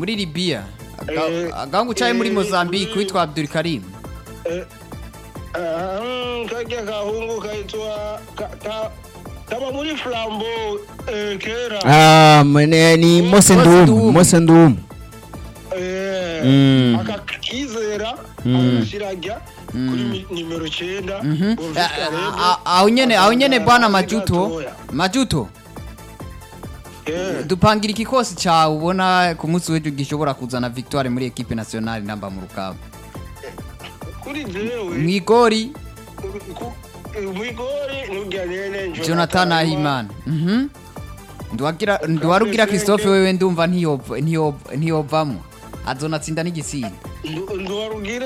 muri Libya Eh, agangu caye muri eh, Mozambique mm. witwa Abdul Karim Eh, ah, karya kahungu kaitwa ka- ka- kaba muri flambo eh, kera Ah, mene- ni Mose Mose Ndum Ndum. Mose Ndum Eh, Mm. akakizera Mm. agashirajya kuri mi- nimero cyenda Mhm. Bonfils Ah, Kalebe, ah, ah, aho nyene aho nyene akagera bwana hasi Majuto gatoya. Majuto Eh, dupangira ikikosi cawe ubona ku munsi w'ejo gishobora kuzana victoire muri equipe nationale namba mu rukaba kuri jewe mwigori ku- eh, mwigori nurya nyene Jonathan Ahimana mhm Nduwagira nduwarugira Christophe wewe ndumva ntiyova ntiyova ntiyovamwo azonatsinda n'igisinda Ndu- nduwarugira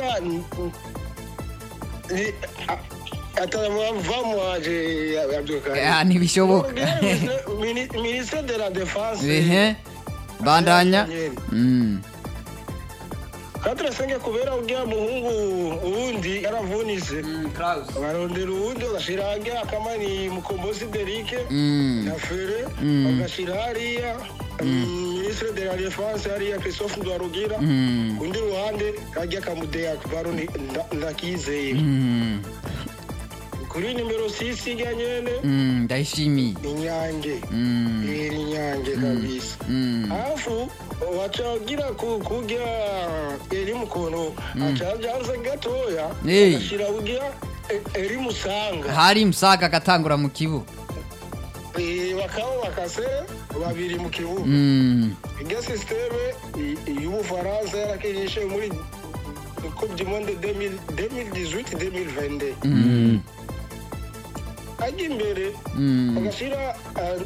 atamwavamo aje abdulkarim Ah, ntibishoboka ministre de la défense ehe bandanya mm katurasenge kubera urya muhungu uwundi yaravunise barondera uwundi bagashira hajya akamani mukombozi derike mm na fere Mm. bagashira hariya ministre de la défense hariya christophe ndwarugira mm kundi ruhande kajya kamudeya baro ni- nda- ndakizeye mm kuri nimero 6 ijya nyene mm ndayishimiye inyange mm iri inyange kabisa mm alafu wacagira ku- kurya eri mukono acajanze gatoya Eh. agashira kurya e- eri musanga hari msaga akatangura mu kibuga Eh, bakaba bakase babiri mu kibuga mm irya sisiteme i- y'ubufaransa yarakinishe muri coupe du monde 2018 2022 mm ajya imbere mm bagashira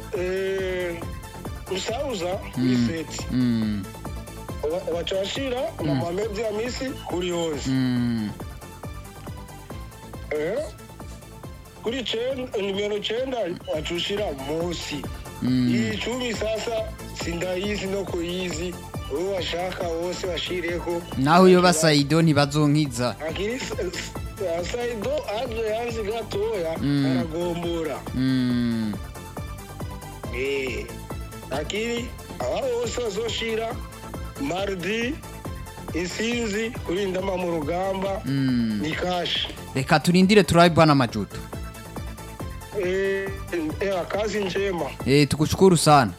musauza kuri seti mm Ba- baca bashira na mohamed amisi kuri yose mm Eh, kuri cenda nimero cenda bacushira musi Mm. iyi cumi sasa sindayizi no kuyizi uwo bashaka wose bashireko naho iyo basaido ntibazonkiza akiri s- s- saido aje yanzi gatoya Mm. aragombora mm Eh, akiri aba bose bazoshira mardi isinzi kurindama mu rugamba mm ni kashi reka turindire turabe bwana majuto Eh, eh, kazi njema eh tukushukuru sana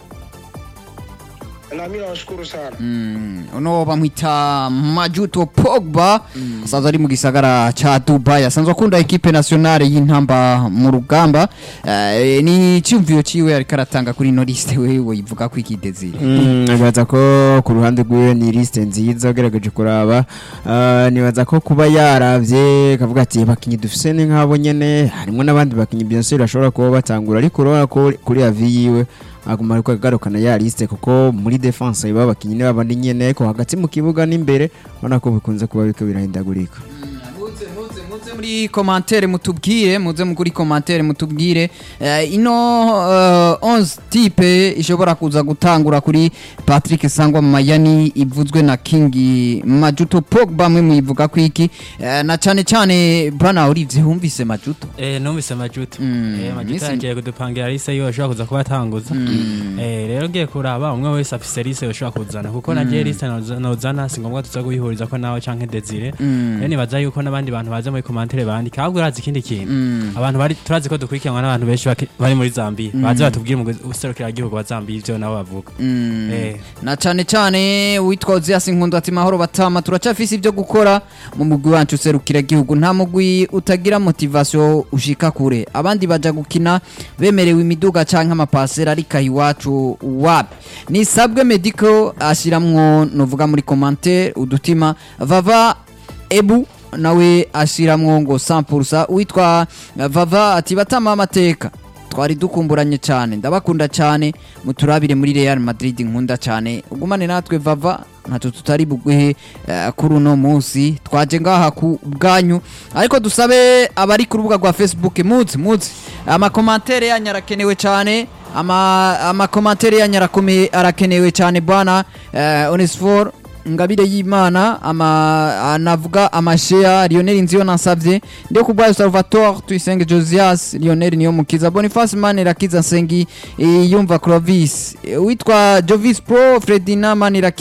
nami nawashukuru sana Mm, uno bamwita Majuto Pogba asanzwe ari mu gisagara ca Dubai asanzwe akunda equipe nationale y'intamba mu rugamba Eh, ni icyumviro ciwe ariko aratanga kuri ino liste wewe yivuga ko ikidezire Mm, nibaza ko ku ruhande rwiwe ni liste nziza ugerageje kuraba Ah, nibaza ko kuba yaravye kavuga ati bakinyi dufise ni nk'abo nyene harimo n'abandi bakinyi bien sûr bashobora kuba batangura ariko urabona ko kuri avi yiwe aguma ariko agarukana ya liste kuko muri defense iba abakinyi ni babandi nyene ko hagati mu kibuga n'imbere ubona ko bikunze kuba biriko birahindagurika muze muze muze muri commentaire mutubwire muze muri commentaire mutubwire Eh, ino eh, 11 type ishobora kuza gutangura kuri Patrick Sangwa Mayani ivuzwe na King Majuto Pogba mwe muyivuga ko iki Eh, na cyane cyane Bwana Olivier humvise Majuto Eh, numvise majuto Mm, eh, majuto misi- yagiye kudupangira lise yo ashobora kuza kuba atanguza eh, rero ngiye kuraba umwe wese afise lise yoshobora kuzana kuko nagiye lise noza- nozana si ngombwa tuza kuyihuriza ko nawe canke desire rero nibaza yuko n'abandi bantu baza muri komantere bandika ahubwo urazi ikindi kintu abantu bari turazi ko dukurikiranwa n'abantu benshi baki- bari muri zambiya baze batubwire mu userukiragihugu wa zambiya ivyo nabo bavuga Eh. na cyane cyane witwa Ozias Nkundu ati mahoro batama turacafise ibyo gukora mu mugwi wacu userukira igihugu nta mugwi utagira motivation ushika kure abandi baja gukina bemerewe imiduga canke amapasera ariko aha iwacu wapi nisabwe medical ashiramwo novuga muri commentaire udutima vava ebu nawe ashiramwo ngo 100% witwa vava ati batama amateka twari dukumburanye cyane ndabakunda cyane muturabire muri Real Madrid nkunda cyane ugumane natwe vava ntacyo tutari buguhe eh, kuri uno munsi twaje ngaha ku bwanyu ariko dusabe abari ku rubuga rwa Facebook muzi muzi amakomantere yanyu arakenewe cyane ama amakomantere yanyu arakomeye arakenewe cyane bwana eh, Onesphore ngabire y'imana ama anavuga amashea Lionel Nziyo nasavye ndio kubwa Salvatore Tuyisenge Josias Lionel niyo mukiza Boniface Manirakiza Sengi eh, yumva Clovis eh, witwa Jovis Pro Fredina Manirakiza